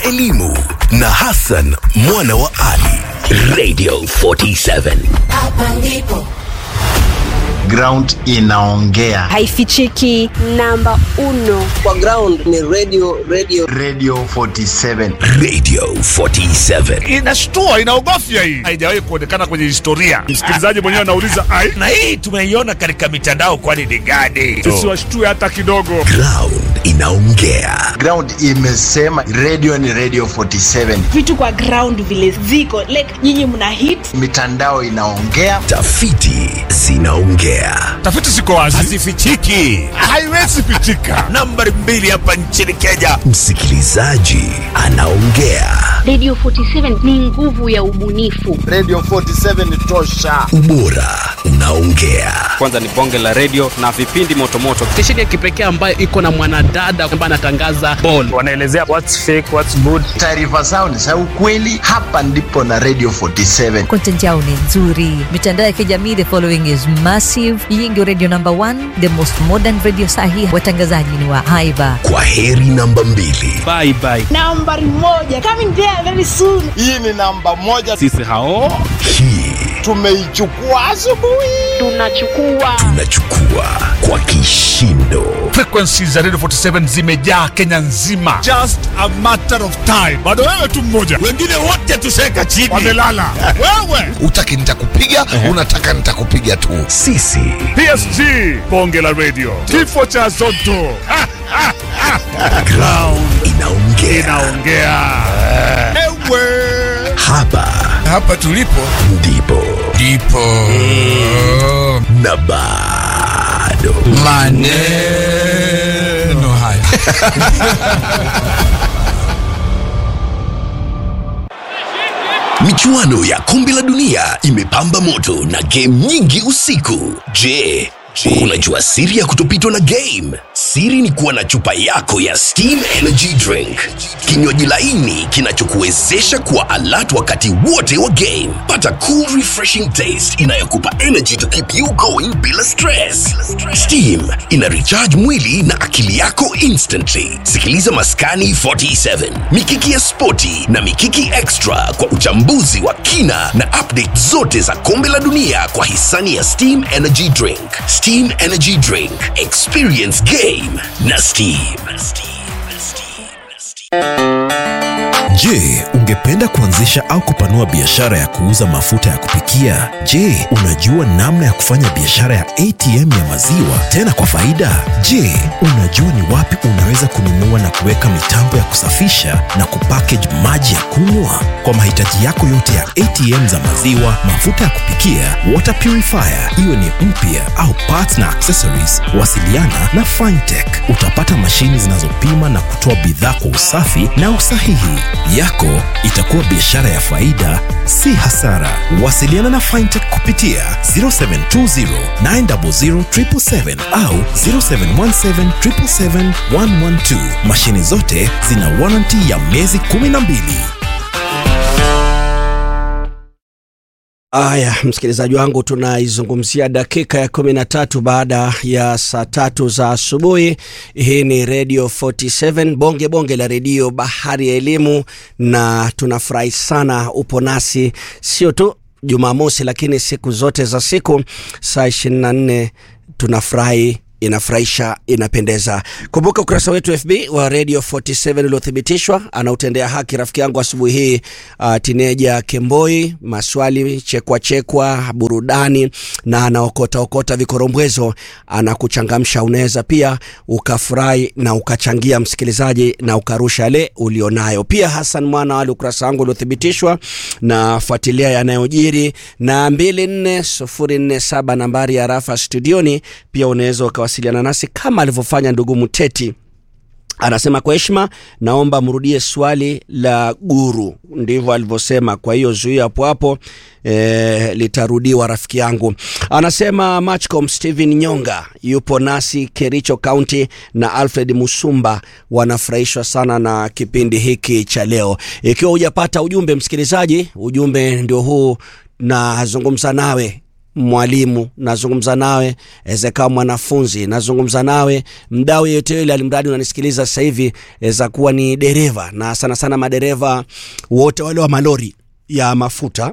elimu na Hassan mwana wa Ali. Radio 47. Hapa ndipo ground inaongea haifichiki namba uno kwa ground ni radio radio radio 47 Radio 47. inashtua inaogofya hii haijawahi kuonekana kwenye historia msikilizaji mwenyewe anauliza ai na hii tumeiona katika mitandao kwani ni gani tusiwashtue hata kidogo Ground inaongea. ground imesema radio ni radio 47 vitu kwa ground vile ziko like nyinyi mna hit mitandao inaongea Tafiti zinaongea. tafiti ziko wazi hazifichiki haiwezi pitika nambari mbili hapa nchini kenya Msikilizaji anaongea. Radio 47 ni nguvu ya ubunifu. radio 47 ni tosha Ubora unaongea. kwanza ni bonge la redio na vipindi motomoto stesheni ya kipekee ambayo iko na mwanadada ambaye anatangaza ball wanaelezea what's fake what's good taarifa zao ni za ukweli hapa ndipo na radio 47 content yao ni nzuri mitandao ya kijamii the following is massive hii ndio radio number one the most modern radio sahi watangazaji ni wa haiba Kwa heri namba mbili. bye bye nambari moja coming there very soon hii ni namba moja sisi hao Hii tumeichukua asubuhi Tunachukua tunachukua kwa kishindo. frequency za radio 47 zimejaa kenya nzima just a matter of time bado wewe tu mmoja wengine wote tuseka chini wamelala wewe utaki nitakupiga unataka nitakupiga tu Sisi psg bonge la radio kifo cha zoto Ha, ha, ha. ground inaongea. inaongea ewe Hapa hapa tulipo ndipo ndipo na bado maneno haya michuano ya kombe la dunia imepamba moto na game nyingi usiku. Je, unajua siri ya kutopitwa na game? Siri ni kuwa na chupa yako ya Steam Energy Drink, kinywaji laini kinachokuwezesha kuwa alert wakati wote wa game. Pata cool refreshing taste inayokupa energy to keep you going bila stress. Steam ina recharge mwili na akili yako instantly. Sikiliza Maskani 47, Mikiki ya Spoti na Mikiki Extra kwa uchambuzi wa kina na update zote za kombe la dunia kwa hisani ya Steam Energy Drink. Steam Energy Drink, experience game na Steam. Je, ungependa kuanzisha au kupanua biashara ya kuuza mafuta ya kupikia? Je, unajua namna ya kufanya biashara ya ATM ya maziwa tena kwa faida? Je, unajua ni wapi unaweza kununua na kuweka mitambo ya kusafisha na kupackage maji ya kunywa? Kwa mahitaji yako yote ya ATM za maziwa, mafuta ya kupikia, water purifier, iwe ni mpya au parts na accessories, wasiliana na Fintech. Utapata mashini zinazopima na kutoa bidhaa kwa usafi na usahihi. Yako itakuwa biashara ya faida, si hasara. Wasiliana na Fintech kupitia 0720 900 777 au 0717 777 112. Mashini zote zina warranty ya miezi 12. Aya, msikilizaji wangu, tunaizungumzia dakika ya kumi na tatu baada ya saa tatu za asubuhi. Hii ni Radio 47 bonge bonge la redio, bahari ya elimu, na tunafurahi sana upo nasi, sio tu Jumamosi, lakini siku zote za siku saa 24 tunafurahi inafurahisha inapendeza kumbuka ukurasa wetu fb wa radio 47 uliothibitishwa anautendea haki rafiki yangu asubuhi hii uh, tineja kemboi maswali chekwa chekwa burudani na anaokotaokota vikorombwezo anakuchangamsha unaweza pia ukafurahi na ukachangia msikilizaji na ukarusha yale ulionayo pia hasan mwana wale ukurasa wangu uliothibitishwa na fuatilia yanayojiri na 24047 nambari ya rafa studioni pia unaweza ukawasiliana nasi kama alivyofanya ndugu mteti anasema kwa heshima naomba mrudie swali la guru ndivyo alivyosema kwa hiyo zuia hapo hapo e, litarudiwa rafiki yangu anasema matchcom stephen nyonga yupo nasi kericho county na alfred musumba wanafurahishwa sana na kipindi hiki cha leo ikiwa hujapata ujumbe msikilizaji ujumbe ndio huu nazungumza nawe mwalimu nazungumza nawe aweza kawa mwanafunzi nazungumza nawe mdau yeyote yule alimradi unanisikiliza sasa hivi aweza kuwa ni dereva na sana sana madereva wote wale wa malori ya mafuta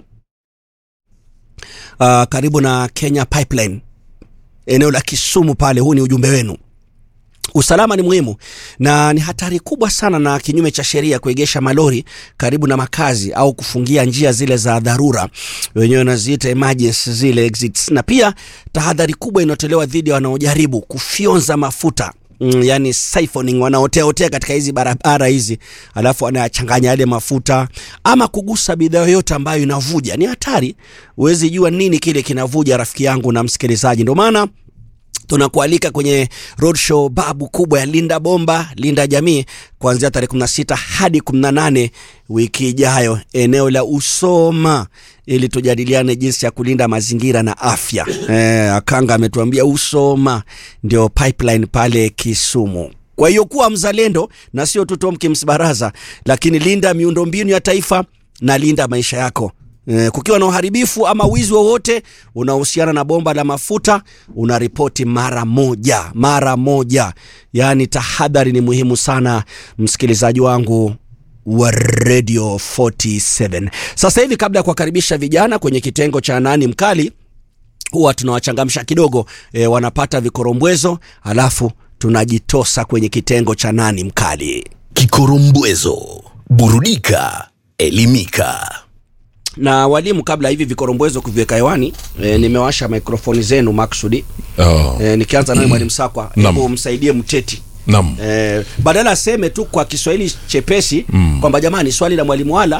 uh, karibu na kenya pipeline eneo la kisumu pale huu ni ujumbe wenu usalama ni muhimu na ni hatari kubwa sana na kinyume cha sheria kuegesha malori karibu na makazi au kufungia njia zile za dharura wenyewe wanaziita emergency zile exits na pia tahadhari kubwa inayotolewa dhidi ya wanaojaribu kufyonza mafuta Mm, yani siphoning wanaoteaotea katika hizi barabara hizi alafu wanayachanganya yale mafuta ama kugusa bidhaa yoyote ambayo inavuja ni hatari huwezi jua nini kile kinavuja rafiki yangu na msikilizaji ndio maana tunakualika kwenye roadshow babu kubwa ya linda bomba linda jamii kuanzia tarehe 16 hadi 18 wiki ijayo eneo la usoma ili tujadiliane jinsi ya kulinda mazingira na afya e, akanga ametuambia usoma ndio pipeline pale kisumu kwa hiyo kuwa mzalendo na sio tu Tom Kim's baraza lakini linda miundombinu ya taifa na linda maisha yako Eh, kukiwa na uharibifu ama wizi wowote unaohusiana na bomba la mafuta unaripoti mara moja mara moja yaani tahadhari ni muhimu sana msikilizaji wangu wa radio 47 sasa hivi kabla ya kuwakaribisha vijana kwenye kitengo cha nani mkali huwa tunawachangamsha kidogo e, wanapata vikorombwezo alafu tunajitosa kwenye kitengo cha nani mkali Kikorombwezo, burudika, elimika. na walimu kabla hivi vikorombwezo kuviweka hewani e, nimewasha mikrofoni zenu maksudi Oh. e, nikianza naye mwalimu sakwa Naam. hebu msaidie mteti Naam. e, badala aseme tu kwa kiswahili chepesi mm. kwamba jamani swali la mwalimu wala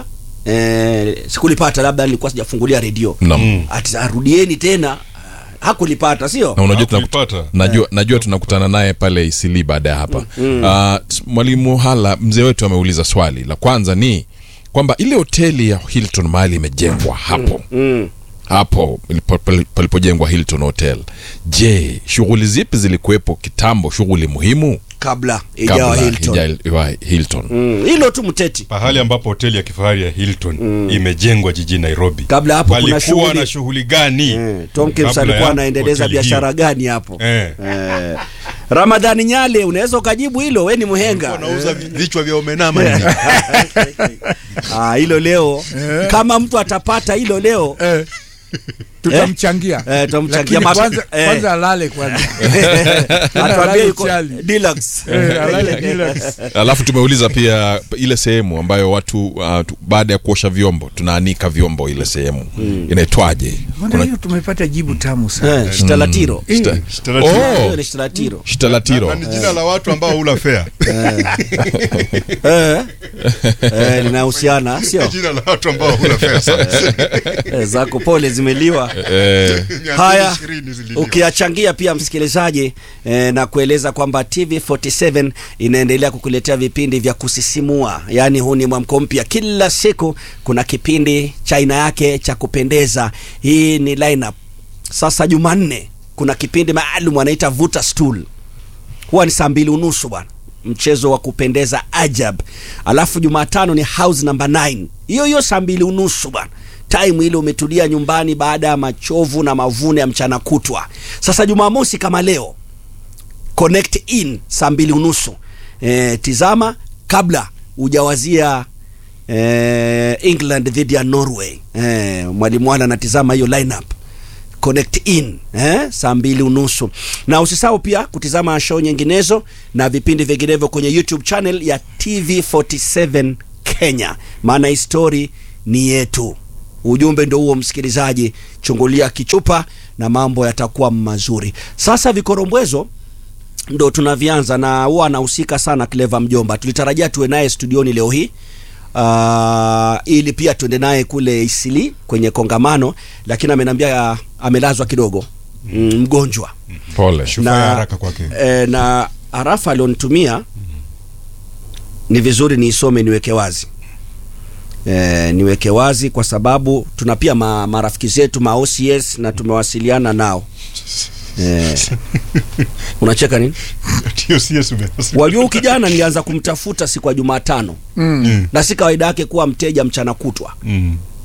e, sikulipata labda nilikuwa sijafungulia redio Naam. ati arudieni tena hakulipata sio na unajua tunakuta, najua, najua tunakutana naye pale Isili baada ya hapa Mm. uh, mwalimu Hala mzee wetu ameuliza swali la kwanza ni kwamba ile hoteli ya Hilton mahali imejengwa hapo mm. hapo ilipo- pali- palipojengwa Hilton Hotel, je, shughuli zipi zilikuwepo kitambo, shughuli muhimu kabla ijawa kabla Hilton. ijawa Hilton? Mm, hilo tu mteti pahali ambapo hoteli ya kifahari ya Hilton imejengwa jijini Nairobi. Kabla hapo kuna Walikuwa shughuli- na shughuli gani? Tom Kim's kabla alikuwa ya anaendeleza hoteli biashara hiyo? gani hapo Eh. Eh. Ramadhani Nyale unaweza ukajibu hilo we ni mhenga Unauza vichwa vya omenama nini? Ah, hilo leo kama mtu atapata hilo leo tutamchangia eh, tutamchangia Lakini Mas- kwanza, eh. kwanza alale kwanza atuambie Alale yuko chali. deluxe. Eh, alale deluxe. Alafu tumeuliza pia ile sehemu ambayo watu uh, tu, baada ya kuosha vyombo tunaanika vyombo, ile sehemu inaitwaje? Mbona hiyo tumepata jibu tamu sana Eh, shtalatiro. Eh. Hiyo Oh, ni shtalatiro. shtalatiro. Na ni jina la watu ambao hula fea. Eh. Eh, linahusiana sio Jina la watu ambao hula fea sana. Eh, zako pole zimeliwa Eh, haya 220 zililiwa. ukiyachangia pia msikilizaji eh, na kueleza kwamba tv47 inaendelea kukuletea vipindi vya kusisimua yaani huu ni mwamko mpya kila siku kuna kipindi cha aina yake cha kupendeza hii ni lineup sasa jumanne kuna kipindi maalum anaita vuta stool huwa ni saa mbili unusu bwana mchezo wa kupendeza ajab alafu jumatano ni house number 9 hiyo hiyo saa mbili unusu bwana time ile umetulia nyumbani baada ya machovu na mavuno ya mchana kutwa sasa jumamosi kama leo connect in saa mbili unusu e, tizama kabla hujawazia e, england dhidi ya norway e, mwalimu wala anatizama hiyo lineup connect in eh, saa mbili unusu na usisahau pia kutizama show nyinginezo na vipindi vinginevyo kwenye youtube channel ya tv47 kenya maana histori ni yetu ujumbe ndo huo msikilizaji chungulia kichupa na mambo yatakuwa mazuri sasa vikorombwezo ndo tunavianza na huwa anahusika sana cleva mjomba tulitarajia tuwe naye studioni leo hii uh, ili pia tuende naye kule isili kwenye kongamano lakini ameniambia amelazwa kidogo mm, mgonjwa pole Shufaa ya haraka kwake. e, na arafa alionitumia ni vizuri niisome niweke wazi e, niweke wazi kwa sababu tuna pia ma, marafiki zetu ma OCS na tumewasiliana nao e, unacheka nini Tio CS umesema. wajua huyu kijana nilianza kumtafuta siku ya jumatano Mm. na si kawaida yake kuwa mteja mchana kutwa Mm.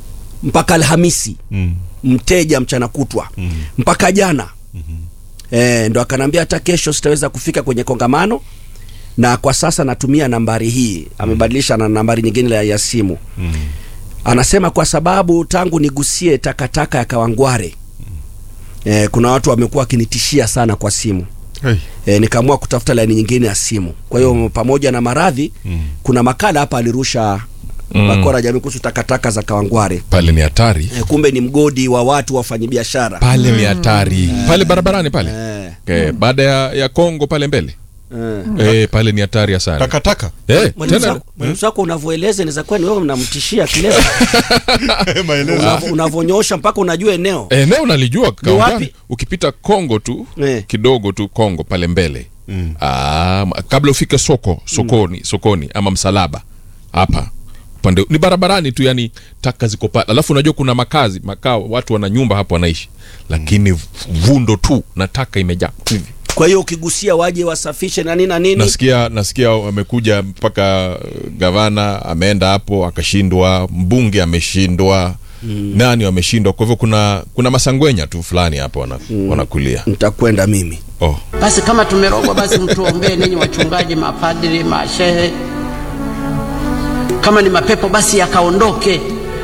mpaka Alhamisi Mm. mteja mchana kutwa Mm. mpaka jana e, ndo akanambia hata kesho sitaweza kufika kwenye kongamano na kwa sasa natumia nambari hii amebadilisha na nambari nyingine ya, ya simu Mm. anasema kwa sababu tangu nigusie takataka ya Kawangware e, kuna watu wamekuwa wakinitishia sana kwa simu Hey. e, nikaamua kutafuta laini nyingine ya simu kwa hiyo pamoja na maradhi Mm. kuna makala hapa alirusha Mm. bakora jamii kuhusu takataka za Kawangware pale ni hatari e, kumbe ni mgodi wa watu wafanyabiashara pale ni hatari pale barabarani pale okay. baada ya, ya kongo pale mbele eh, pale ni hatari ya sana takataka eh, Mwalimu tena wako- mwalimu wako unavyoeleza inaweza kuwa ni wewe mnamtishia kileo Unavo- unavyonyosha mpaka unajua eneo eneo nalijua Kaungani. wapi? ukipita kongo tu Eh. kidogo tu kongo pale mbele mm. Aa, kabla ufike soko sokoni sokoni ama msalaba hapa upande ni barabarani tu yani taka ziko pale alafu unajua kuna makazi makao watu wana nyumba hapo wanaishi lakini vundo tu na taka imejaa hivi kwa hiyo ukigusia waje wasafishe na nini na nini nasikia nasikia amekuja mpaka uh, gavana ameenda hapo akashindwa mbunge ameshindwa mm. nani wameshindwa kwa hivyo kuna kuna masangwenya tu fulani hapo wana, mm. wanakulia nitakwenda mimi oh. basi kama tumerogwa basi mtuombee ninyi wachungaji mapadri mashehe kama ni mapepo basi yakaondoke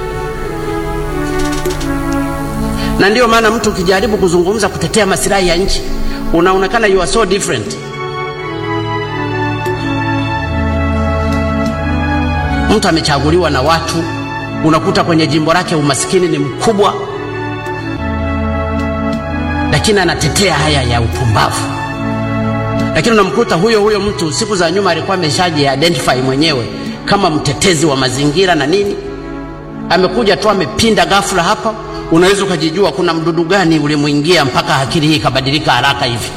na ndiyo maana mtu ukijaribu kuzungumza kutetea masilahi ya nchi unaonekana you are so different mtu amechaguliwa na watu unakuta kwenye jimbo lake umasikini ni mkubwa lakini anatetea haya ya upumbavu lakini unamkuta huyo huyo mtu siku za nyuma alikuwa ameshaji identify mwenyewe kama mtetezi wa mazingira na nini amekuja tu amepinda ghafla hapa unaweza ukajijua kuna mdudu gani ulimwingia mpaka akili hii ikabadilika haraka hivi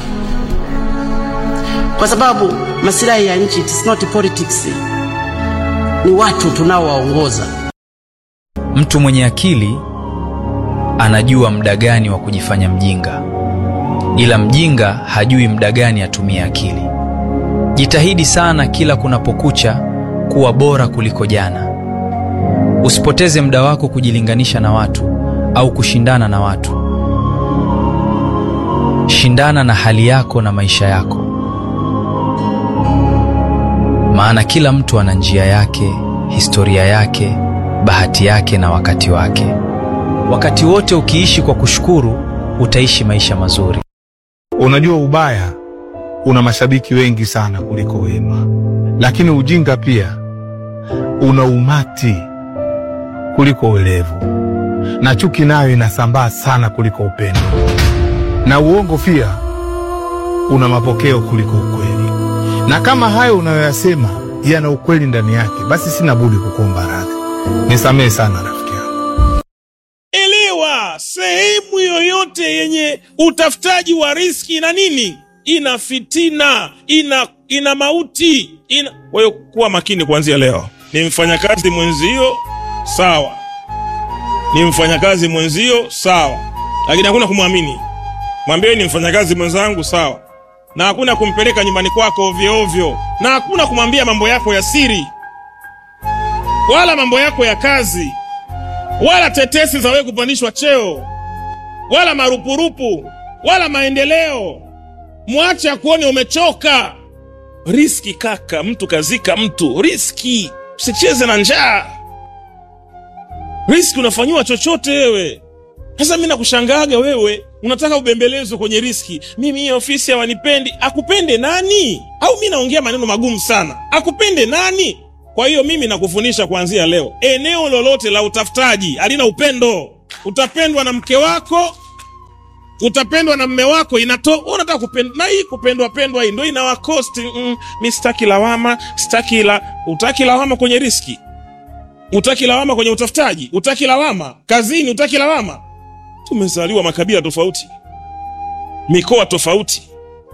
kwa sababu masilahi ya nchi it's not politics ni watu tunaowaongoza Mtu mwenye akili anajua muda gani wa kujifanya mjinga, ila mjinga hajui muda gani atumie akili. Jitahidi sana kila kunapokucha kuwa bora kuliko jana. Usipoteze muda wako kujilinganisha na watu au kushindana na watu. Shindana na hali yako na maisha yako, maana kila mtu ana njia yake, historia yake, bahati yake na wakati wake. Wakati wote ukiishi kwa kushukuru, utaishi maisha mazuri. Unajua, ubaya una mashabiki wengi sana kuliko wema, lakini ujinga pia una umati kuliko uelevu, na chuki nayo inasambaa sana kuliko upendo, na uongo pia una mapokeo kuliko ukweli. Na kama hayo unayoyasema yana ukweli ndani yake, basi sina budi kukuomba radhi. Nisamehe sana rafiki yangu. Elewa, sehemu yoyote yenye utafutaji wa riski na nini ina fitina, ina ina mauti, ina. Kwa hiyo kuwa makini kuanzia leo. Ni mfanyakazi mwenzio, sawa. Ni mfanyakazi mwenzio, sawa, lakini hakuna kumwamini. Mwambie ni mfanyakazi mwenzangu, sawa, na hakuna kumpeleka nyumbani kwako ovyo ovyo, na hakuna kumwambia mambo yako ya siri wala mambo yako ya kazi wala tetesi za wewe kupandishwa cheo wala marupurupu wala maendeleo. Mwache akuone umechoka. Riski kaka, mtu kazika mtu, riski. Usicheze na njaa, riski unafanyiwa chochote wewe. Sasa mi nakushangaaga wewe unataka ubembelezwe kwenye riski. Mimi hii ofisi hawanipendi. Akupende nani? Au mi naongea maneno magumu sana? Akupende nani? Kwa hiyo mimi nakufundisha kuanzia leo, eneo lolote la utafutaji halina upendo. Utapendwa na mke wako, utapendwa na mme wako, inato wewe unataka kupendwa na hii kupendwa pendwa hii ndio inawakosti. Mm, mi sitaki lawama, sitaki la, utaki lawama kwenye riski, utaki lawama kwenye utafutaji, utaki lawama kazini, utaki lawama. Tumezaliwa makabila tofauti, mikoa tofauti,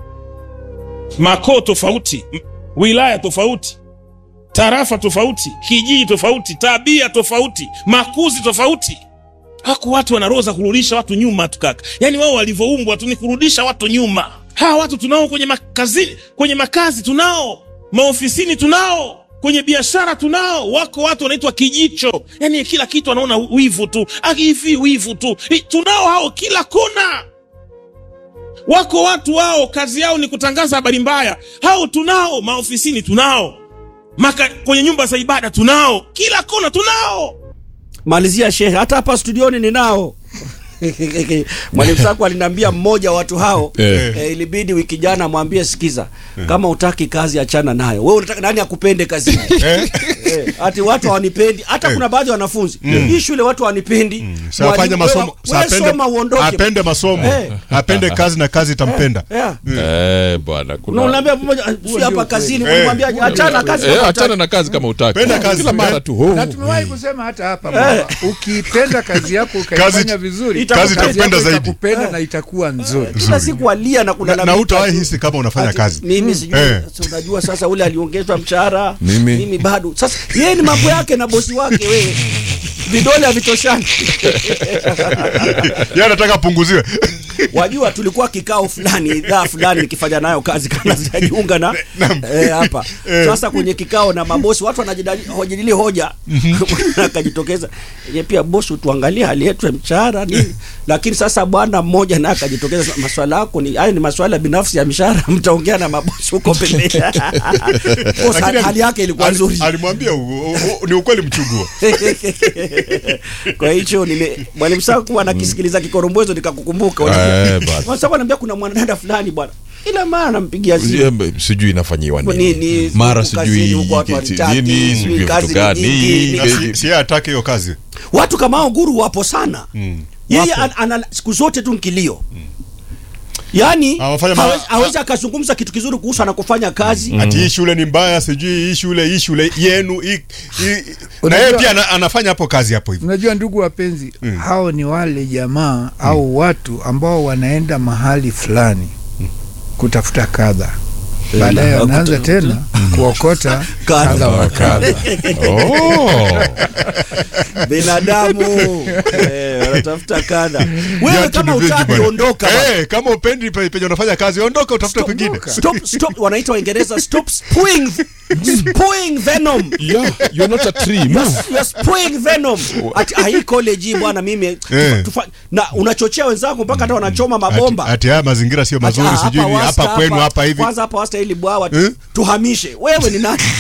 makoo tofauti, m- wilaya tofauti tarafa tofauti, kijiji tofauti, tabia tofauti, makuzi tofauti. Hako watu wana roho za kurudisha watu nyuma tu kaka, yaani wao walivyoumbwa tu ni kurudisha watu nyuma. Hawa watu tunao kwenye makazi, kwenye makazi tunao, maofisini tunao, kwenye biashara tunao, wako watu wanaitwa kijicho, yani kila kitu anaona wivu tu, Ah, hivi wivu tu. Hi, Tunao hao kila kona. Wako watu wao kazi yao ni kutangaza habari mbaya, hao tunao. Maofisini tunao, Maka, kwenye nyumba za ibada tunao, kila kona tunao. malizia shehe hata hapa studioni ninao mwalimu sako aliniambia mmoja wa watu hao Eh. eh, ilibidi wiki jana amwambie sikiza kama utaki kazi achana nayo wewe unataka nani akupende kazini eh, ati watu hawanipendi hata kuna baadhi ya wanafunzi hii shule watu hawanipendi Sa afanye Mwalimu, masomo, wewe- sa wewe apende, soma uondoke apende masomo, Eh. apende kazi na kazi itampenda. Yeah. Eh, bwana Na kuna unaambia pamoja si hapa kazini Eh. unamwambia achana kazi Eh, kama achana hutaki. na kazi kama utaki. Penda kazi. Kila mara tu. oh. na tumewahi kusema hata hapa kwamba ukipenda kazi yako ukaifanya Kazi- vizuri kazi itakupenda yako zaidi. itakupenda na itakuwa nzuri kila siku alia na Na, kulalamika na utawahi tu. hisi kama unafanya Ati, kazi. mimi sijui Eh. si unajua sasa ule aliongezwa mshahara Mimi. mimi bado sasa yeye ni mambo yake na bosi wake wewe vidole havitoshani Yeye anataka apunguziwe. wajua tulikuwa kikao fulani idhaa fulani nikifanya nayo kazi kana sijajiunga na eh, hapa sasa kwenye kikao na mabosi watu wanajadili hoja akajitokeza ye pia bosi tuangalie hali yetu ya mshahara nini lakini sasa bwana mmoja naye akajitokeza sema, maswala yako ni hayo ni maswala binafsi ya mishahara mtaongea na mabosi huko pembeni Bosi, Lakini hali yake ilikuwa ali- nzuri Alimwambia u- u- u- ni ukweli mchuguo. kwa hicho nime mwalimu saa kuwa nakisikiliza kikorombwezo nikakukumbuka Eh, bwana. sasa anaambia kuna mwanadada fulani bwana kila mara nampigia simu Sijui- sijui inafanyiwa Nini, nini mara huku kazini, sijui huku watu kiti- wanitaki, nini sijui sijui kazi vitu ni gani nyingi, Na si- si yeye atake hiyo kazi. watu kama hao guru wapo sana Mm. yeye an, ana siku zote tu nkilio yaani Hawafanya ma- hawezi- hawezi akazungumza kitu kizuri kuhusu anakofanya kazi Ati hii shule ni mbaya, sijui hii shule, hii shule yenu, hii, hii. na Unajua- yeye pia ana, anafanya hapo kazi hapo hivyo. unajua ndugu wapenzi hao ni wale jamaa au watu ambao wanaenda mahali fulani kutafuta kadha baadaye na- wanaanza kuta- tena kuokota Kadha kadha wa kadha Oh. binadamu eh, wanatafuta kadha wewe Viatu kama ni vingi utaki bwana. ondoka bwana. Eh, kama upendi pe- penye unafanya kazi, ondoka utafute pengine. stop stop wanaita waingereza stop spewing spewing venom Yeah, you're not a tree. Move. You're spewing venom ati ah, hii college hii bwana mimi Eh. tufa, na unachochea wenzako mpaka hata wanachoma Ati, mabomba ati haya mazingira sio mazuri, Ati, ah, sijui ni Wasta, hapa kwenu hapa hivi. kwanza hapa wasta ili bwawa Eh? tuhamishe wewe ni nani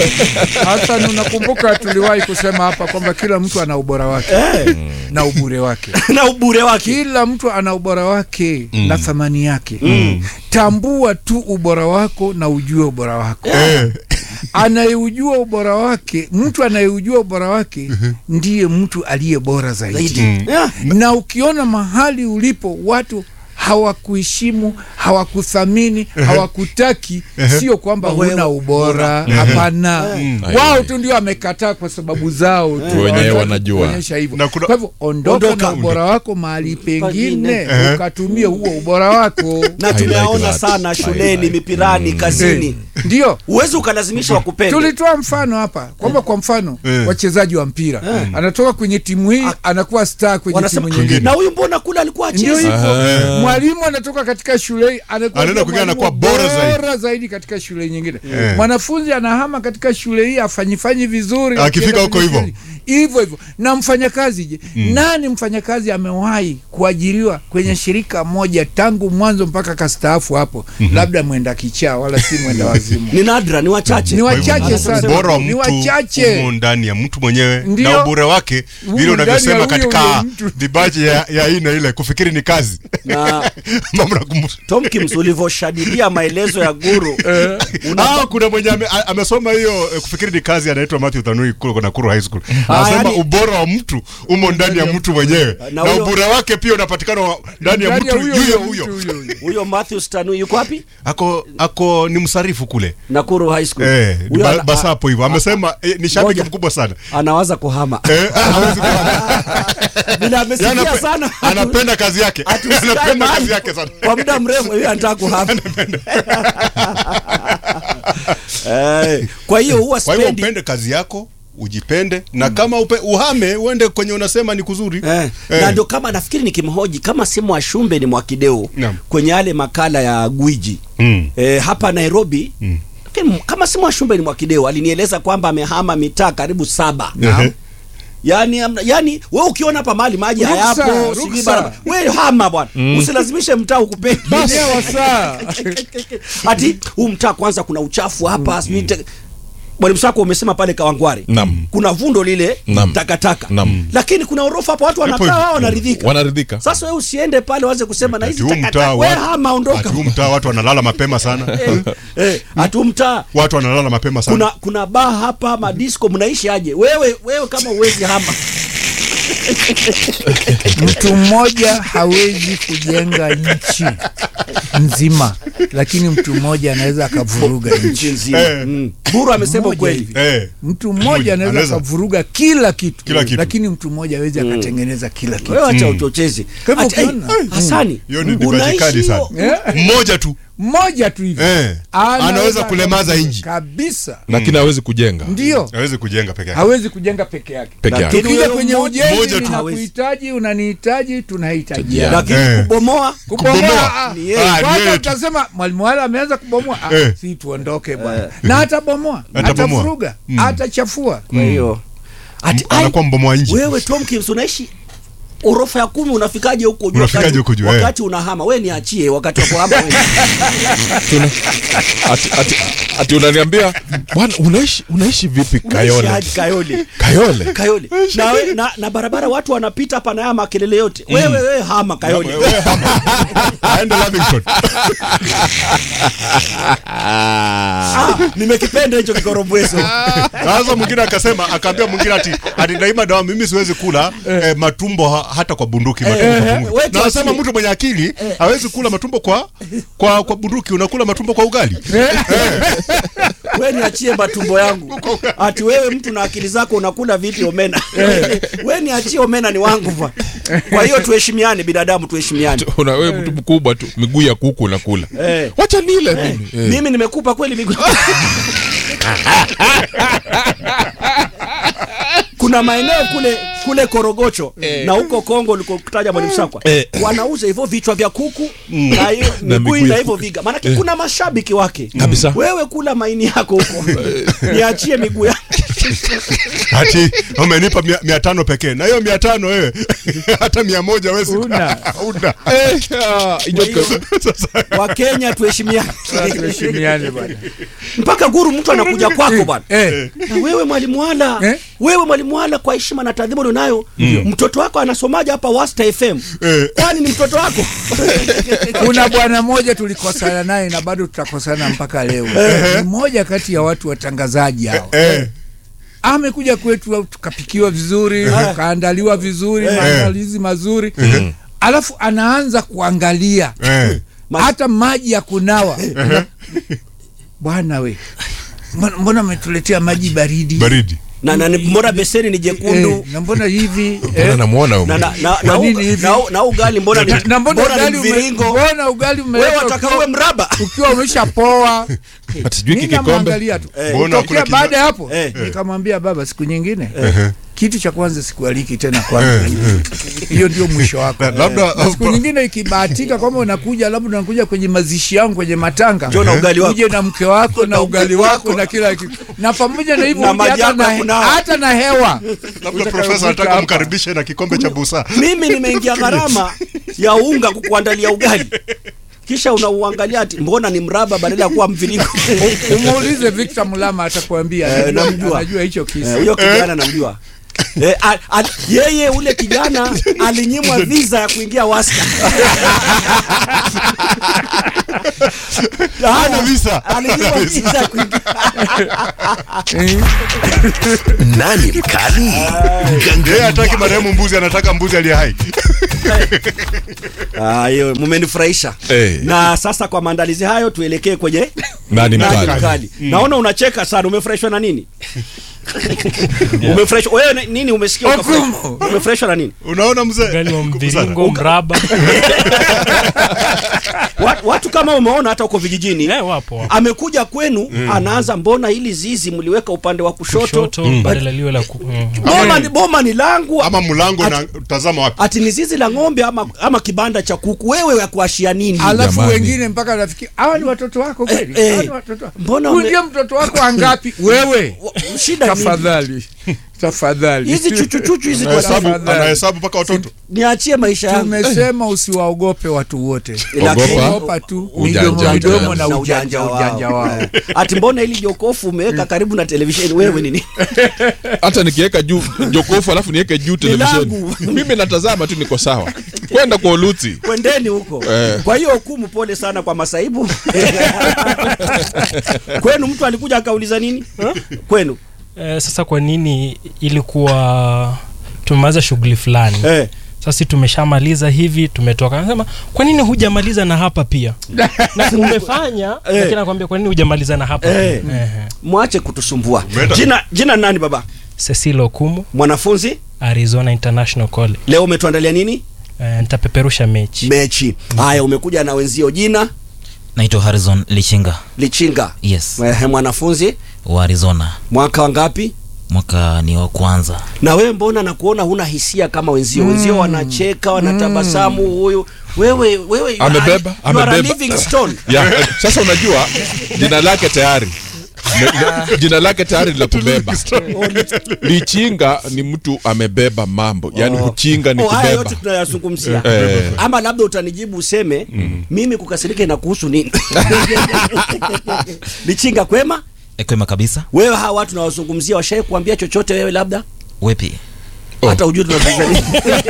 hata unakumbuka tuliwahi kusema hapa kwamba kila mtu ana ubora wake Eh. na ubure wake na ubure wake kila mtu ana ubora wake na thamani yake tambua tu ubora wako na ujue ubora wako Eh. anayeujua ubora wake mtu anayeujua ubora wake ndiye mtu aliye bora zaidi zaidi yeah. na ukiona mahali ulipo watu hawakuheshimu hawakuthamini hawakutaki sio kwamba Wewe- huna ubora hapana wao tu ndio wamekataa kwa sababu zao tu Wenyewe Hawataki wanajua. kuonyesha hivyo Na kuna- kwa hivyo ondoka, Ondoka. na ubora wako mahali pengine Pengine. ukatumie huo ubora wako na I tumeona like that. sana I shuleni like- mipirani kazini ndio huwezi ukalazimisha wakupende tulitoa mfano hapa kwamba kwa mfano Eh. wachezaji wa mpira anatoka kwenye timu hii anakuwa star kwenye wanasema timu nyingine na huyu mbona kule alikuwa ndio achezi hivyo mwalimu anatoka katika shule hii anakuwa Anaenda ndio kwingine mwalimu anakuwa bora zaidi. bora zaidi katika shule nyingine Eh. mwanafunzi anahama katika shule hii afanyifanyi vizuri Akifika akienda huko kwenye hivyo. shule- hivyo hivyo na mfanyakazi je nani mfanyakazi amewahi kuajiriwa kwenye shirika moja tangu mwanzo mpaka kastaafu hapo labda mwenda kichaa wala si mwenda wazimu ni nadra ni wachache Ni Kwa hivyo, wachache sana. ubora wa Ni mtu wachache. umo ndani ya mtu mwenyewe Ndio. na ubora wake Umo vile ndani ya unavyosema huyo katika huyo mtu. dibaji ya, ya aina ile kufikiri ni kazi na Mambo na kumu- Tomkins ulivyoshadidia maelezo ya guru una- Ah, kuna mwenye ame, a- amesoma hiyo eh, kufikiri ni kazi anaitwa Matthew Tanui kule na Kuru High School. Ah, Anasema yani- ubora wa mtu umo ndani ya mtu mwenyewe Na na, huyo- ubora wake pia unapatikana wa- ndani ya Ndani ya mtu huyo yuyo huyo huyo. mtu huyo. huyo Matthew Stanu yuko wapi Ako ako ni msarifu kule. Nakuru High School Eh, ni Huyo ba, ana- basapo hivyo. Amesema eh, ni shabiki Ngoja. mkubwa sana. anawaza kuhama Eh, hawezi kuwa- vile amesikia Yeye anape- sana Anapenda kazi yake. Ati usikae Anapenda mahali kazi yake sana. kwa muda mrefu hiyo anataka kuhama Eh, kwa hiyo huwa Kwa hivyo spendi upende kazi yako, ujipende na kama upe, uhame uende kwenye unasema ni kuzuri. Eh, Eh. na ndio kama nafikiri nikimhoji kama si Mwashumbe ni Mwakideu Naam. kwenye yale makala ya gwiji Mm. eh, hapa Nairobi lakini kama si mwashumbe ni mwakideo alinieleza kwamba amehama mitaa karibu saba Ehe. yani, amna- yani we ukiona hapa mahali maji Ruksa, hayapo ruksa. sijui barabara we hama bwana Mm. usilazimishe mtaa ukupendi Enyewa saa. ati huu mtaa kwanza kuna uchafu hapa sijui te- mwalimu sako umesema pale kawangware Naam. kuna vundo lile Naam. takataka Naam. lakini kuna orofa hapo watu wanakaa wao wanaridhika wanaridhika sasa wewe usiende pale waanze kusema na hizi huu takataka mtaa we watu- hama ondoka ati huu mtaa watu wanalala mapema sana eh, atu mtaa watu wanalala mapema sana kuna kuna baa hapa madisco mnaishi aje wewe wewe kama uwezi hama mtu mmoja hawezi kujenga nchi nzima lakini mtu mmoja anaweza akavuruga nchi nzima mm. buru amesema Mmoja ukweli hivi. Eh. mtu mmoja anaweza Anaweza. akavuruga kila kitu, Kila kitu. lakini mtu mmoja awezi akatengeneza kila kitu wewe acha uchochezi Kwa hivyo Ati, eh, ukiona- hasani hiyo ni unaishi divaji kali sana hiyo- mmoja tu mmoja tu hivi eh. anaweza kulemaza inji kabisa lakini hawezi kujenga ndio awezi kujenga peke yake hawezi kujenga peke yake Peke yake. tukija Lakini kwenye huyo ujenzi mmoja tu ninakuhitaji unanihitaji tunahitaji Yeah. lakini Eh. kubomoa kubomoa ah, Ni yeye. Ah, ni kwanza yeye tu. utasema mwalimu wala ameanza kubomoa ah, Eh. si tuondoke bwana na atabomoa Atabomoa. atafuruga Mm. atachafua kwa hiyo ati ai, anakuwa mbomoa nji wewe Tomkins unaishi orofa ya kumi unafikaje huko juu Unafikaje wakati- huko juu, wakati unahama we niachie wakati wa kuhama wewe. Tuna- ati, ati, ati unaniambia bwana unaishi unaishi vipi Unaishi kayole aje Kayole kayole Kayole na, we, na, na barabara watu wanapita hapa na haya makelele yote wewe wewe hama Kayole Wewe hama. aende Lavington ah, nimekipenda hicho kikorobweso sasa mwingine akasema akaambia mwingine ati ati daima dawa mimi siwezi kula eh, matumbo ha, hata kwa bunduki matumbo Eh, kwa eh, bunduki. wewe na anasema tuachie. mtu mwenye akili hawezi kula matumbo kwa kwa kwa bunduki unakula matumbo kwa ugali we niachie matumbo yangu ati wewe mtu na akili zako unakula vipi omena we niachie omena ni wangu bwana kwa hiyo tuheshimiane binadamu tuheshimiane una wewe mtu mkubwa tu miguu ya kuku unakula Eh. wacha nile mimi Eh. mimi nimekupa kweli miguu kuna maeneo kule kule korogocho na huko kongo ulikokutaja mwalimu sakwa Eh. wanauza hivyo vichwa vya kuku na hiyo Na miguu miguu na ya hivyo kuku. viga maanake kuna mashabiki wake Kabisa. wewe kula maini yako huko niachie miguu yako ati umenipa mia, mia tano pekee na hiyo mia tano wewe hata mia moja wezi Una. una Eh, ah, inyoka. wakenya tuheshimiane tuheshimiane bwana mpaka guru mtu anakuja kwako bwana eh. na wewe mwalimu wala Eh? wewe mwalimu wala kwa heshima na taadhibu ulionayo mtoto wako anasomaje hapa wasta fm Eh. kwani ni mtoto wako kuna bwana mmoja tulikosana naye na bado tutakosana mpaka leo ni mmoja kati ya watu watangazaji hao eh. amekuja kwetu tukapikiwa vizuri tukaandaliwa vizuri maandalizi mazuri alafu anaanza kuangalia Eh. hata maji ya kunawa bwana we mbona- mbona ametuletea maji baridi baridi na, na ni- mbona beseni ni jekundu Eh, na mbona hivi Mbona eh, namuona na, huyu na, na, Kwa na, nini uga- hivi? na, na ugali mbona ni, na, na mbona mbona ugali ni ume- mviringo mbona ugali wewe umeleta wataka ukiwa- uwe mraba ukiwa umeshapoa ati sijui Mimi kikikombe namwangalia tu Eh. Mbona Kutokea hakuna baada ya hapo Eh. nikamwambia baba siku nyingine kitu cha kwanza sikualiki tena kwanza hiyo ndio mwisho wako Na- labda- Na siku nyingine ikibahatika kwamba unakuja labda unakuja kwenye mazishi yangu kwenye matanga Njoo na ugali wako. uje na mke wako na ugali wako na kila kitu na pamoja na hivyo Na uje maji hata yako ya na, kunawa. hata na hewa labda profesa anataka mkaribishe na kikombe cha busaa mimi nimeingia gharama ya unga kukuandalia ugali kisha unauangalia ati mbona ni mraba badala ya kuwa mviringo umuulize Victor Mulama atakwambia Eh, anajua- namjua. anajua hicho Eh, kisa huyo kijana namjua Eh, a, a, yeye ule kijana alinyimwa visa ya kuingia wasta hana visa alinyimwa visa ya kuingia Nani mkali? yeye hataki marehemu mbuzi anataka mbuzi aliye hai Ah, hiyo mumenifurahisha Eh. na sasa kwa maandalizi hayo tuelekee kwenye nani nani mkali mkali naona unacheka sana umefurahishwa na nini umefresh wewe ni- nini umesikia ukafresh- umefreshwa na nini unaona mzee Ugali wa mviringo, Uka- mraba. watu, watu kama umeona hata huko vijijini Eh, wapo, wapo. amekuja kwenu Mm. anaanza mbona hili zizi mliweka upande wa kushoto, Kushoto, But- badala liwe la ku- mm. boma, ni, boma ni langu ama mlango Ati- na tazama wapi ati ni zizi la ng'ombe ama, ama kibanda cha kuku wewe ya kuashia nini alafu wengine mpaka nafikiri hawa ni watoto wako kweli Eh, eh. Hawa ni watoto wako. Mbona Huyu ume- ndio mtoto wako wangapi wewe shida nini? tafadhali tafadhali hizi chuchuchuchu hizi kwa Tafadhali. anahesabu mpaka watoto niachie maisha yangu tumesema usiwaogope watu wote Lakini- ogopa tu Ujanja midomo midomo wao. na Na ujanja ujanja wao ati mbona ili jokofu umeweka karibu na televisheni wewe nini hata nikiweka juu jokofu alafu niweke juu televisheni mimi natazama tu niko sawa kwenda kwa uluti kwendeni huko Eh. kwa hiyo hukumu pole sana kwa masaibu kwenu mtu alikuja akauliza nini kwenu Eh, sasa kwa nini ilikuwa tumemaliza shughuli fulani eh. sasa tumeshamaliza hivi tumetoka anasema kwa nini hujamaliza na hapa pia na umefanya Eh. lakini nakwambia kwa nini hujamaliza na hapa Eh. pia Ehe. mwache kutusumbua jina jina nani baba Cecil Okumu mwanafunzi Arizona International College leo umetuandalia nini eh, nitapeperusha mechi mechi haya umekuja na wenzio jina naitwa Harrison Lichinga lichinga yes Ehe, mwanafunzi wa Arizona mwaka wangapi mwaka ni wa kwanza na wewe mbona nakuona huna hisia kama wenzio Mm. wenzio wanacheka wanatabasamu huyu wewe wewe you are- amebeba you are a amebeba living stone ya, eh, sasa unajua jina lake tayari Ne- ne- jina lake tayari la kubeba lichinga ni mtu amebeba mambo yani kuchinga ni Oh, haya kubeba yote tunayazungumzia Eh. ama labda utanijibu useme mimi kukasirika inakuhusu nini lichinga kwema ekwema kabisa wewe hawa watu nawazungumzia washai kuambia chochote wewe labda wepi hata ujui tunazungumza nini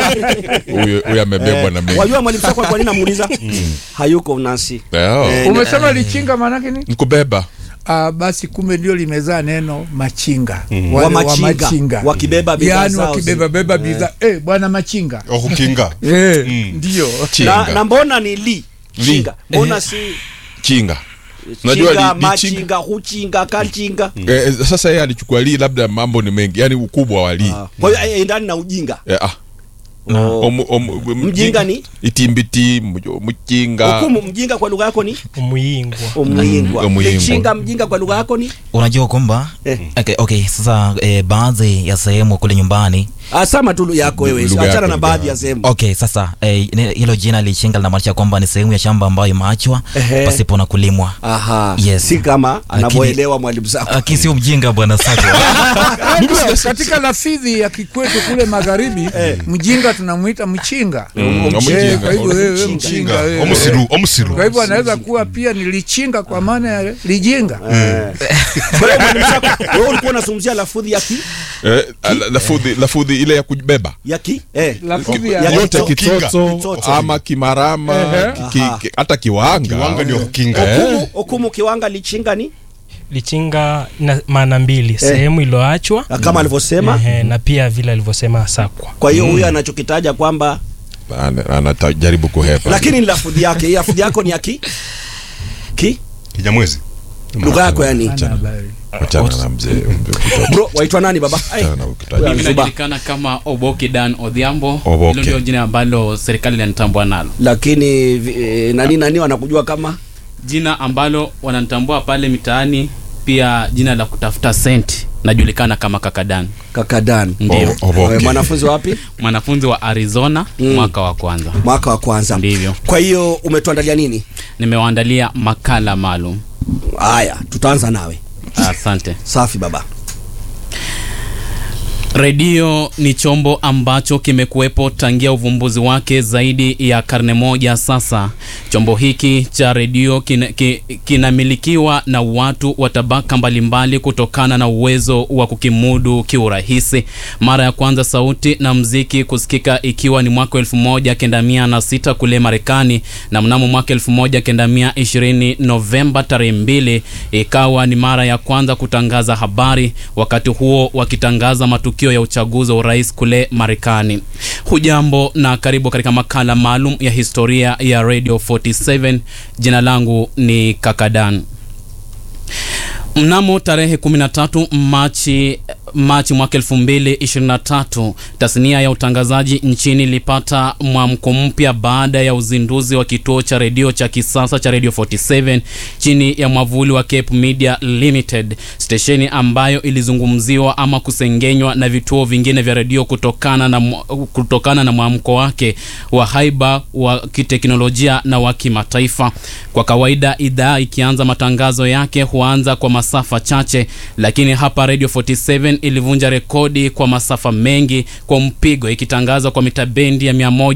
huyu huyu amebebwa na mengi wajua mwalimu sako kwa nini namuuliza hayuko nasi Leo. Eh, umesema lichinga maanake nini ni kubeba Ah, basi kumbe ndio limezaa neno machinga Mm. Wale Wa machinga, wakibeba bidhaa yani zao wakibeba zi- beba Eh. bidhaa eh, bwana machinga wa kukinga eh, ndio na, na mbona ni li chinga mbona si chinga unajua chinga li, li chinga machinga huchinga kachinga eh, sasa yeye alichukua li labda mambo ni mengi yani ukubwa wa li kwa hiyo eh, endani na ujinga eh, ah. Omu- omu- Mjinga ni? itimbiti mjo- mchinga hukumu mjinga kwa lugha yako ni umuyingwa umuyingwa Umuyingwa. lichinga mjinga kwa lugha yako ni unajua kwamba okay, okay, sasa eh, baadhi ya sehemu kule nyumbani asama tu yako wewe Lugha achana yako, na lugha baadhi ya sehemu okay sasa eh, ne- hilo jina lichinga linamaanisha kwamba ni sehemu ya shamba ambayo imeachwa Ehe. pasipo na kulimwa aha yes. si kama Lakini- anavyoelewa mwalimu zako lakini sio mjinga bwana sako Unajua, katika lafidhi ya kikwetu kule magharibi mjinga tunamwita mchinga Mm, Eh, mchinga. kwa hivyo wewe Mchinga. mchinga wewe. Omusiru, omusiru. kwa hivyo anaweza kuwa pia ni lichinga kwa maana ya lijinga Kwa hiyo mwalimu zako wewe ulikuwa unazungumzia lafudhi ya ki eh, la- lafudhi lafudhi ile ya kubeba ya ki eh Lafudhi ya ya- yote kito- kitoto Kitoto. ama kimarama Ehe. ki- Aha. ki- hata kiwanga Kiwanga ndio kukinga. Eh. hukumu hukumu kiwanga lichinga ni lichinga na maana mbili sehemu iliyoachwa kama alivyosema ehe, na pia vile alivyosema sakwa kwa hiyo huyu anachokitaja kwamba Ana- anajaribu kuhepa lakini ni lafudhi yake hii lafudhi yako ni ya ki ki kijamwezi lugha yako yani Achana na mzee bro waitwa nani baba Ai, Achana na ukitaji. wewe mimi Zuba. najulikana kama oboki dan odhiambo Oboke. hilo ndio jina ambalo serikali inanitambua nalo lakini vi- eh, nani nani wanakujua kama jina ambalo wananitambua pale mitaani pia jina la kutafuta senti najulikana kama kakadan kakadan ndio O- Oboke. Eh, mwanafunzi wapi mwanafunzi wa arizona Mm. mwaka wa kwanza mwaka wa kwanza ndivyo kwa hiyo umetuandalia nini nimewaandalia makala maalum haya tutaanza nawe asante safi baba redio ni chombo ambacho kimekuwepo tangia uvumbuzi wake zaidi ya karne moja sasa chombo hiki cha redio kina- ki- kinamilikiwa na watu wa tabaka mbalimbali kutokana na uwezo wa kukimudu kiurahisi mara ya kwanza sauti na mziki kusikika ikiwa ni mwaka 1906 kule marekani na mnamo mwaka 1920 novemba tarehe mbili ikawa ni mara ya kwanza kutangaza habari wakati huo wakitangaza matukio ya uchaguzi wa urais kule marekani hujambo na karibu katika makala maalum ya historia ya radio 47 jina langu ni kakadan Mnamo tarehe 13 Machi Machi mwaka 2023 tasnia ya utangazaji nchini ilipata mwamko mpya baada ya uzinduzi wa kituo cha redio cha kisasa cha Radio 47 chini ya mwavuli wa Cape Media Limited, stesheni ambayo ilizungumziwa ama kusengenywa na vituo vingine vya redio kutokana na mwa- kutokana na mwamko wake wa haiba wa kiteknolojia na wa kimataifa. Kwa kawaida idhaa ikianza matangazo yake huanza kwa masafa chache, lakini hapa Radio 47 ilivunja rekodi kwa masafa mengi kwa mpigo, ikitangaza kwa mita bendi ya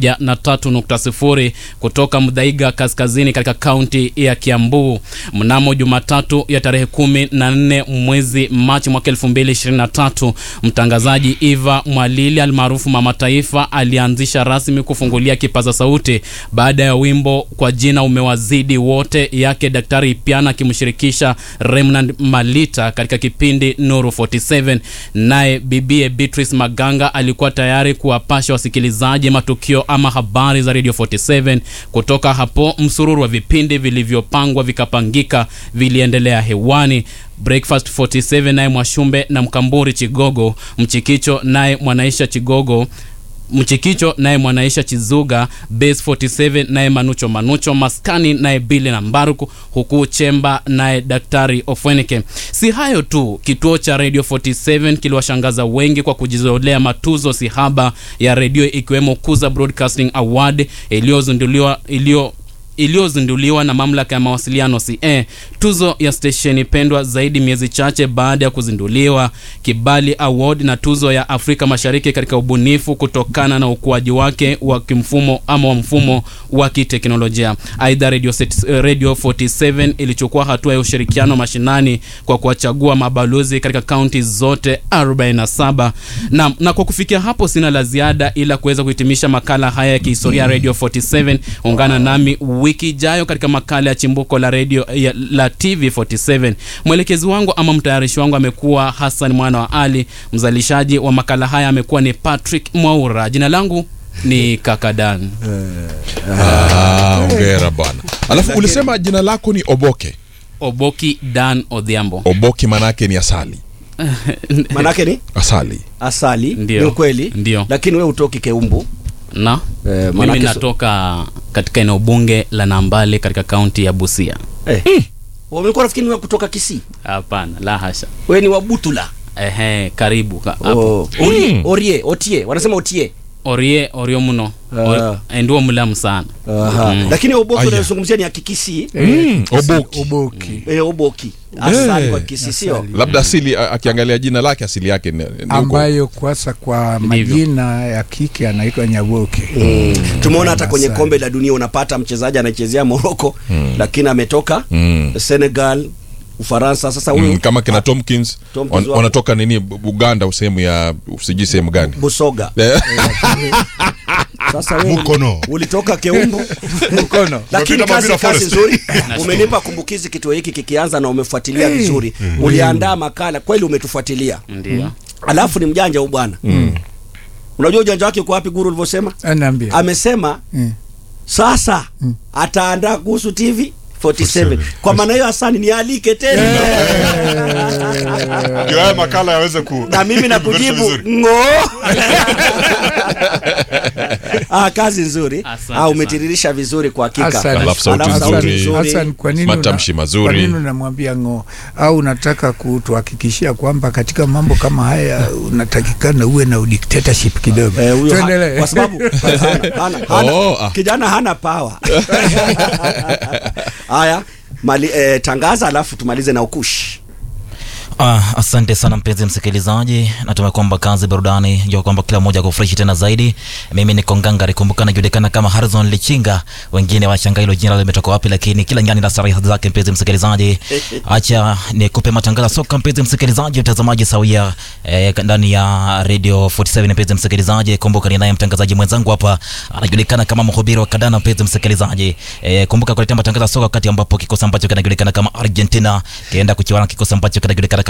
103.0 kutoka Mdhaiga kaskazini katika kaunti ya Kiambu mnamo Jumatatu ya tarehe 14 mwezi Machi mwaka 2023. Mtangazaji Eva Mwalili almaarufu Mama Taifa alianzisha rasmi kufungulia kipaza sauti baada ya wimbo kwa jina umewazidi wote yake Daktari Ipiana akimshirikisha Remnant Malita katika kipindi Nuru 47. Naye bibie Beatrice Maganga alikuwa tayari kuwapasha wasikilizaji matukio ama habari za Radio 47. Kutoka hapo msururu wa vipindi vilivyopangwa vikapangika viliendelea hewani. Breakfast 47 naye Mwashumbe na Mkamburi Chigogo, Mchikicho naye Mwanaisha Chigogo Mchikicho naye Mwanaisha Chizuga, Base 47 naye Manucho Manucho, Maskani naye Bili na Mbaruku, huku Chemba naye Daktari Ofwenike. Si hayo tu, kituo cha Radio 47 kiliwashangaza wengi kwa kujizolea matuzo sihaba ya redio ikiwemo Kuza Broadcasting Award iliyozinduliwa iliyo iliyozinduliwa na mamlaka ya mawasiliano CA, tuzo ya stesheni pendwa zaidi miezi chache baada ya kuzinduliwa, Kibali Award na tuzo ya Afrika Mashariki katika ubunifu kutokana na ukuaji wake wa kimfumo ama wa mfumo wa kiteknolojia. Aidha, Radio, Set- Radio 47 ilichukua hatua ya ushirikiano mashinani kwa kuwachagua mabalozi katika kaunti zote 47 na, na kwa kufikia hapo sina la ziada ila kuweza kuhitimisha makala haya ya kihistoria ya Radio 47. Ungana nami wiki ijayo katika makala ya chimbuko la radio ya, la TV 47. Mwelekezi wangu ama mtayarishi wangu amekuwa Hassan mwana wa Ali, mzalishaji wa makala haya amekuwa ni Patrick Mwaura. Jina langu ni Kakadan. Ah, ongera bwana. Alafu ulisema jina lako ni Oboke. Oboki Dan Odhiambo. Oboke manake ni asali. manake ni Asali. asali Ndio. ni ukweli Ndio. lakini we utoki keumbu na Eh, mimi manake so- natoka katika eneo bunge la Nambale katika kaunti ya Busia. eh. umekuwa nafikiri ni wa kutoka kisii Hapana, la hasha. we ni wabutula Ehe, karibu ka- oh. hapo. orie, orie otie wanasema otie Orie orio muno. Ah. Or- eh, Ndio mulamu sana. Aha. Mm. lakini oboki Aya. unayozungumzia ni ya kikisi Mm, Oboki. Oboki. eh, oboki asali Eh. kwa kikisi sio Labda asili a- akiangalia jina lake asili yake ni, ni huko. ambayo kwasa kwa majina ya kike anaitwa Nyaboke. Mm. tumeona hata kwenye Asali. kombe la dunia unapata mchezaji anachezea Morocco Mm. lakini ametoka Mm. Senegal Ufaransa sasa huyu Mm, kama kina Tomkins, Tomkins wan- wako. wanatoka nini Bu- Uganda sehemu ya sijui sehemu gani Busoga Eh. sasa wewe Mukono. ulitoka Keumbu Mkono. lakini Umepita kazi, Mavira kazi Forest. nzuri umenipa kumbukizi kituo hiki kikianza na umefuatilia Eh. vizuri uliandaa makala kweli umetufuatilia Ndio. alafu ni mjanja huyu bwana Mm. unajua ujanja wake uko wapi guru ulivyosema Anaambia. amesema Mm. sasa ataandaa kuhusu TV 47 kwa maana hiyo Hasani nialike tena ndio haya makala yaweze ku na mimi nakujibu vizuri. ngo ah, kazi nzuri Asante ah, umetiririsha vizuri kwa hakika Asante. Alafu sauti Alafu sauti nzuri. nzuri. Hassan, kwa nini Matamshi una- mazuri. Kwa nini unamwambia ng'o? Au unataka kutuhakikishia kwamba katika mambo kama haya unatakikana uwe na udictatorship kidogo? Eh, huyo ha- Tuendelee. kwa sababu hana, hana, hana, Oh, ah. kijana hana power haya mali, eh, tangaza alafu tumalize na ukushi Ah, asante sana mpenzi msikilizaji, natumai kwamba kazi burudani jua kwamba kila mmoja kufreshi tena zaidi. Mimi ni Kongangari, kumbuka najulikana kama Harrison Lichinga, wengine washangaa hilo jina limetoka wapi, lakini kila nyani na starehe zake. Mpenzi msikilizaji, acha nikupe matangazo ya soka, mpenzi msikilizaji, mtazamaji sawia eh, ndani ya Radio 47. Mpenzi msikilizaji, kumbuka ni naye mtangazaji mwenzangu hapa anajulikana kama mhubiri wa kadana. Mpenzi msikilizaji, eh, kumbuka kuletea matangazo ya soka wakati ambapo kikosi ambacho kinajulikana kama Argentina kienda kuchuana na kikosi ambacho kinajulikana kama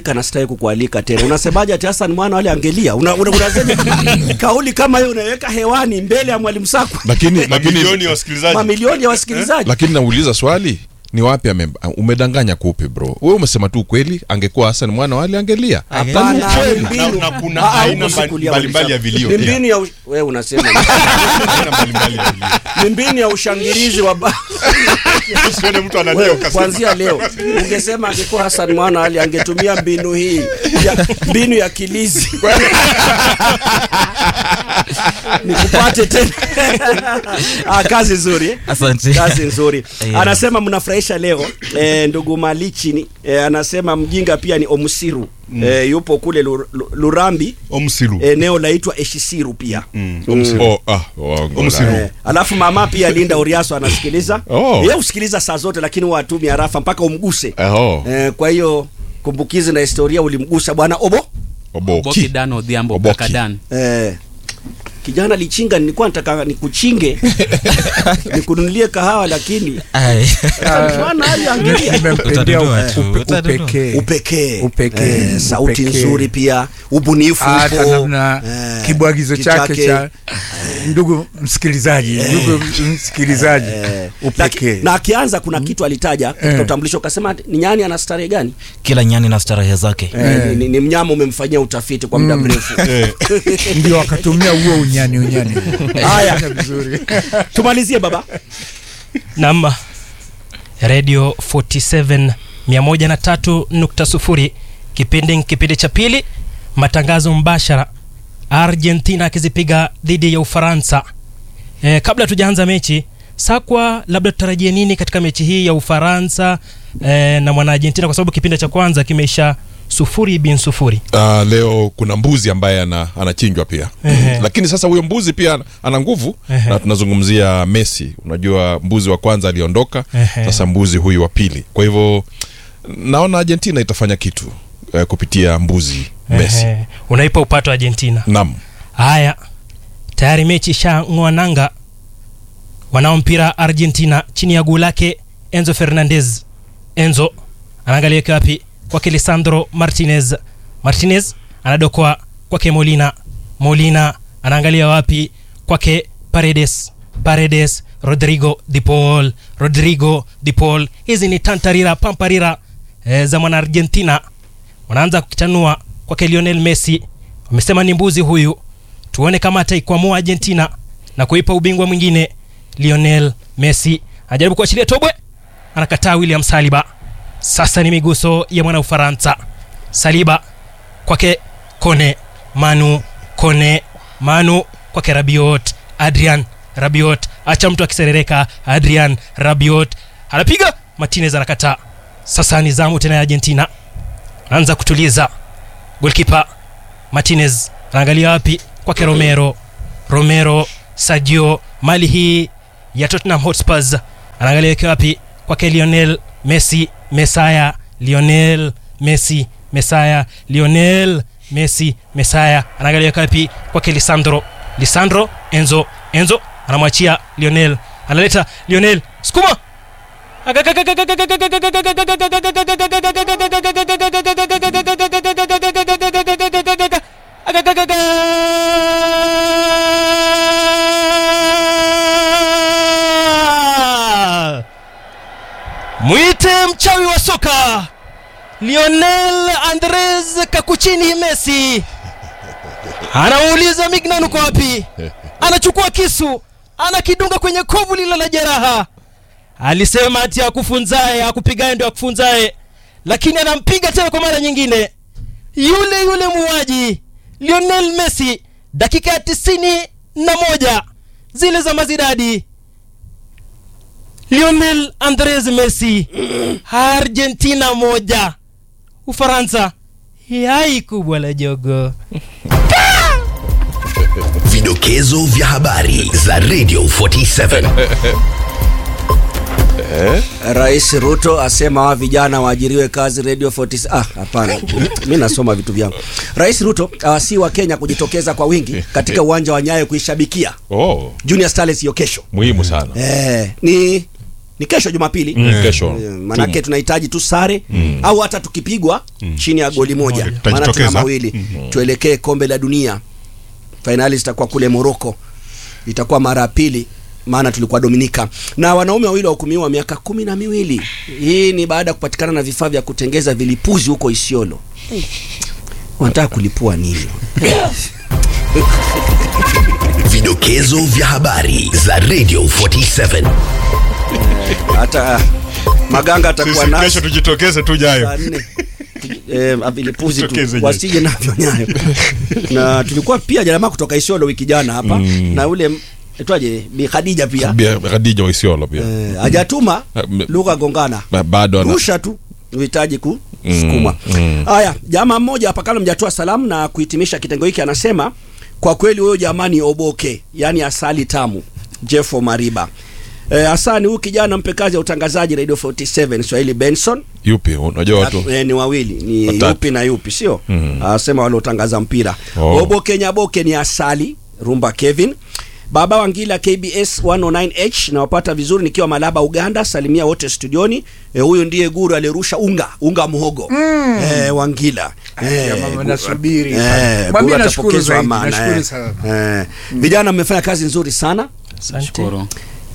kualika na sitaki kukualika tena unasemaje ati Hassan mwana wale angelia una, una, unasema kauli kama hiyo unaweka hewani mbele ya mwalimu Sakwa lakini lakini Mamilioni ya wasikilizaji. mamilioni ya wasikilizaji lakini nauliza swali ni wapi ame, umedanganya kupi bro wewe umesema tu ukweli angekuwa Hassan mwana wale angelia Hapana, Ukweli. ni mbinu. Na- na kuna Ah, ah, aina huko mbali- sikulia mbalimbali ya walisema. vilio Ni pia. mbinu ya ush- wewe unasema ni mbinu ya ushangilizi wa ba- Usione mtu analia Wewe, ukasema. kuanzia leo ungesema angekuwa Hassan Mwana Ali angetumia mbinu hii ya, mbinu ya kilizi nikupate tena ah, kazi nzuri eh? Asante. kazi nzuri Yeah. anasema mnafurahisha leo eh, ndugu Malichi eh, anasema mjinga pia ni Omsiru Mm. eh, yupo kule Lu- Lu- Lurambi Omsiru eneo laitwa Eshisiru pia Mm. Mm. Oh, ah, waongo Omsiru. la. Eh, alafu mama pia Linda Uriaso anasikiliza Oh. yeye husikiliza saa zote lakini watumi arafa mpaka umguse Oh. eh, kwa hiyo kumbukizi na historia ulimgusa bwana obo Oboki. Boki Dan Odhiambo Oboki. Kakadan. eh, kijana lichinga nilikuwa nataka nikuchinge nikununulie kahawa lakini Ai. Bwana hali angalia. nimempendea Utadudua upe- tu, upe- utadudua. upekee upekee Upekee, eh, sauti upekee. nzuri pia ubunifu hata upo namna eh, kibwagizo chake kichake. cha ndugu msikilizaji ndugu msikilizaji upekee Laki- na akianza kuna kitu alitaja katika Eh. utambulisho ukasema ni nyani ana starehe gani kila nyani na starehe zake Eh, ni, ni, ni mnyama umemfanyia utafiti kwa muda Mm. mrefu ndio wakatumia huo unyani unyani Haya. Fanya vizuri tumalizie baba nam radio 47 103.0 kipindi kipindi cha pili matangazo mbashara argentina akizipiga dhidi ya ufaransa e, kabla tujaanza mechi sakwa labda tutarajie nini katika mechi hii ya ufaransa e, na mwana argentina kwa sababu kipindi cha kwanza kimeisha sufuri bin sufuri Uh, leo kuna mbuzi ambaye ana, anachinjwa pia Ehe. lakini sasa huyo mbuzi pia ana- ana nguvu Ehe. na tunazungumzia Messi unajua mbuzi wa kwanza aliondoka Ehe. sasa mbuzi huyu wa pili kwa hivyo naona Argentina itafanya kitu eh, kupitia mbuzi Messi Ehe. unaipa upato argentina nam haya tayari mechi ishang'oa nanga wanao mpira argentina chini ya guu lake enzo fernandez enzo anaangalia weke wapi kwake lisandro martinez martinez anadokoa kwake molina molina anaangalia wapi kwake paredes paredes rodrigo de paul rodrigo de paul hizi ni tantarira pamparira e, za mwana argentina wanaanza kukitanua kwake lionel messi wamesema ni mbuzi huyu tuone kama ataikwamua argentina na kuipa ubingwa mwingine lionel messi anajaribu kuachilia tobwe anakataa william saliba sasa ni miguso ya mwana ufaransa saliba kwake kone manu kone manu kwake rabiot adrian rabiot acha mtu akiserereka adrian rabiot anapiga martinez anakataa sasa ni zamu tena ya argentina anaanza kutuliza golkipa martinez anaangalia wapi kwake romero romero sadio mali hii ya tottenham hotspurs anaangalia ikiwa wapi kwake lionel messi mesaya lionel messi mesaya lionel messi mesaya anaangalia ikiwa wapi kwake lisandro lisandro enzo enzo anamwachia lionel analeta lionel skuma mwite mchawi wa soka lionel andres kakuchini messi anauliza mignan uko wapi anachukua kisu anakidunga kwenye kovu lilo la jeraha alisema ati akufunzae akupigae ndo akufunzae lakini anampiga tena kwa mara nyingine yule yule muuaji lionel messi dakika ya tisini na moja zile za mazidadi lionel andres messi argentina moja ufaransa yai kubwa la jogo Vidokezo vya habari za Radio 47. Rais Ruto asema wa vijana waajiriwe kazi Radio 40. Ah, hapana, mi nasoma vitu vyangu. Rais Ruto awasii wa Kenya kujitokeza kwa wingi katika uwanja wa Nyayo kuishabikia oh, Junior Starlets hiyo kesho. muhimu sana Eh, ni ni kesho Jumapili Mm, kesho. Eh, manake Tumu. tunahitaji tu sare Mm. au hata tukipigwa chini ya goli moja, maana tuna Tutajitokeza. mawili Mm. tuelekee kombe la dunia. Fainali zitakuwa kule Morocco, itakuwa mara ya pili maana tulikuwa Dominika na wanaume wawili wahukumiwa miaka kumi na miwili. Hii ni baada ya kupatikana na vifaa vya kutengeza vilipuzi huko Isiolo. Wanataka kulipua nini? Vidokezo vya habari za Radio 47. Hata ah, Maganga atakuwa Sisi nasi kesho tujitokeze tu jayo. saa nne eh, vilipuzi Tokeze tu je. wasije navyo nyayo na tulikuwa pia jamaa kutoka Isiolo wiki jana hapa Mm. na ule etwaje Bi Khadija pia Bia- Khadija Waisiolo pia eh, hajatuma Ah, m- lugha gongana ba- bado ana rusha tu uhitaji kusukuma Mm, mm. haya jamaa mmoja hapa kama mjatoa salamu na kuhitimisha kitengo hiki anasema kwa kweli huyo jamani oboke yani asali tamu jeffo mariba Eh, Hasani huyu kijana mpe kazi ya utangazaji Radio 47 Swahili Benson yupi unajua watu Eh, ni wawili ni Watatu. yupi na yupi sio Mm. asema waliotangaza mpira Oh. Obo Kenya Boke ni Asali Rumba Kevin Baba Wangila KBS 109H nawapata vizuri nikiwa Malaba Uganda salimia wote studioni eh, huyu ndiye guru alirusha unga unga muhogo Mm. eh, Wangila Ya mama, nasubiri. eh, Mwambie guru nashukuru atapokezwa zaidi, amana, nashukuru eh. sana. eh. vijana mmefanya kazi nzuri sana Shukuru.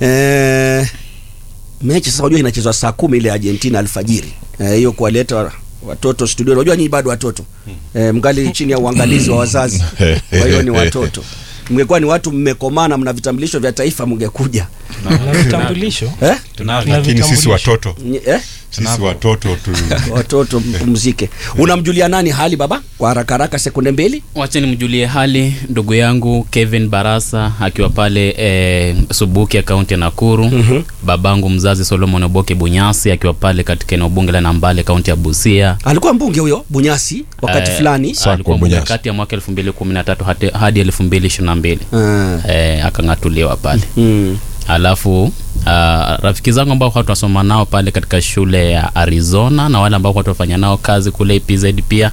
eh, mechi sasa unajua inachezwa saa kumi ile Argentina alfajiri Eh, hiyo kuwaleta watoto studio unajua nyinyi bado watoto eh, mngali chini ya uangalizi wa wazazi kwa hiyo ni watoto mngekuwa ni watu mmekomana mna vitambulisho vya taifa mngekuja na vitambulisho eh? Lakini sisi watoto Nye- eh? sisi watoto tu watoto mpumzike unamjulia nani hali baba kwa haraka haraka sekunde mbili wache nimjulie hali ndugu yangu kevin barasa akiwa pale e, subuki ya kaunti ya nakuru mm-hmm. babangu mzazi solomon oboke bunyasi akiwa pale katika eneo bunge la nambale kaunti ya busia alikuwa mbunge huyo bunyasi wakati Eh, fulani alikuwa mbunge kati ya mwaka elfu mbili kumi na tatu hadi- hadi elfu mbili ishirini na mbili Ah. akang'atuliwa pale mm. alafu uh, rafiki zangu ambao kwa tunasoma nao pale katika shule ya arizona na wale ambao kwa tunafanya nao kazi kule epz pia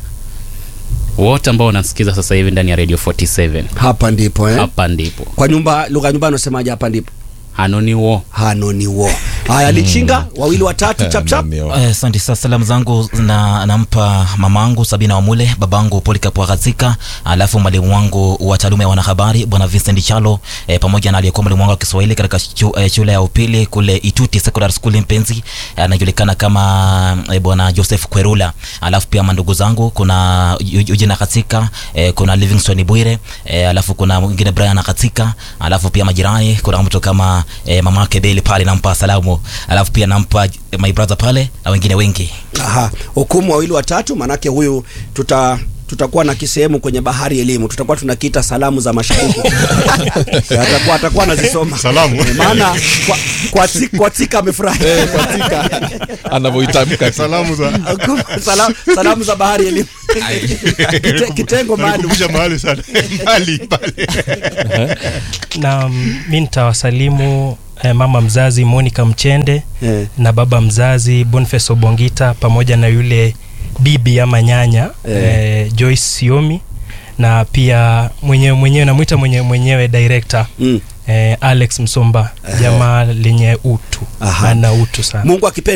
wote ambao wanasikiza sasa hivi ndani ya radio 47 hapa ndipo eh? hapa ndipo kwa nyumba lugha ya nyumbani unasemaje hapa ndipo hanoni wo hanoni wo haya lichinga wawili watatu chap chap Eh, asante sana salamu zangu na nampa mamangu sabina wamule babangu polikap wagazika alafu mwalimu wangu wa taaluma ya wanahabari bwana vincent chalo eh, pamoja na aliyekuwa mwalimu wangu wa kiswahili katika chu, eh, shule ya upili kule ituti secondary school mpenzi eh, anajulikana kama eh, bwana joseph kwerula alafu pia mandugu zangu kuna Yu- eugene katika eh, kuna livingston bwire eh, alafu kuna mwingine brian katika alafu pia majirani kuna mtu kama eh, mama yake beli pale nampa salamu alafu pia nampa my brother pale na wengine wengi Aha, hukumu wawili watatu manake huyu tuta tutakuwa na kisehemu kwenye bahari elimu tutakuwa tunakiita salamu za mashariki atakuwa atakuwa anazisoma Salamu. Eh, maana kwa, kwa, ti- kwa tika amefurahi Eh, kwa tika. anavyoitamka salamu za salamu, salamu za bahari elimu Kite, kitengo maalum Nalikumbusha mahali sana mahali pale na mm, mi nitawasalimu eh, mama mzazi Monica Mchende Eh. na baba mzazi Boniface Obongita pamoja na yule bibi ama nyanya Eh. eh, Joyce Siomi na pia mwenyewe mwenyewe namwita mwenye, mwenyewe director mm. eh, Alex Msomba jamaa lenye utu Aha. ana utu sana Mungu akipenda